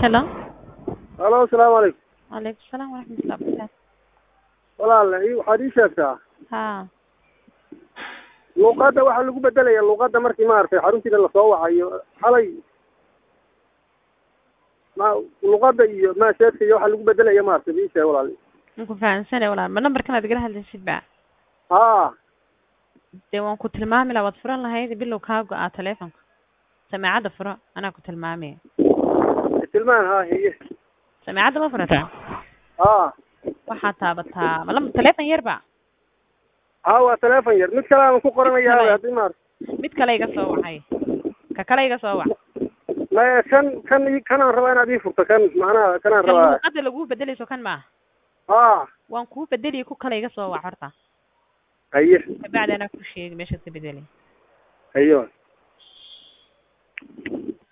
Hello. halo asalaamu calaykum Waalaikum salaam waraxmatullahi wabarakaatu. walaal i- waxaad ii sheegtaa Haa. luuqadda waxaa lagu bedelaya luuqadda markii maaragtay xaruntiina lasoo wacayo xalay ma luuqadda iyo maaseedka iyo waxaa lagu bedelaya maaragtay ii sheeg walaal Waan ku fahansanay walaal. Ma numberkan aad igala hadlaysid ba? haa Dee waan ku tilmaami lahaa waad furan lahayd bilow kaa go'aa taleefanka. Samaacadda furo anaa ku tilmaamaya. tilmaan haa hiye Samaacadda ma furataa? haa Waxaad taabataa ma lam taleefan yar ba? haa waa teleefon yar mid kale aan ku qoranayaa Kale. haddii maaragtay Mid kale iga soo wacay. Ka kale iga soo wac. maya kan kan i- kanaan rabaa inaad ii furto kan macnaha kanaan Kan rabaa luuqadda lagu bedelayso kan ma? haa Waan kuu bedeliye ku kale iga soo wac horta. haye Kabacdi anaa ku sheegi meeshaad ka bedeli. haye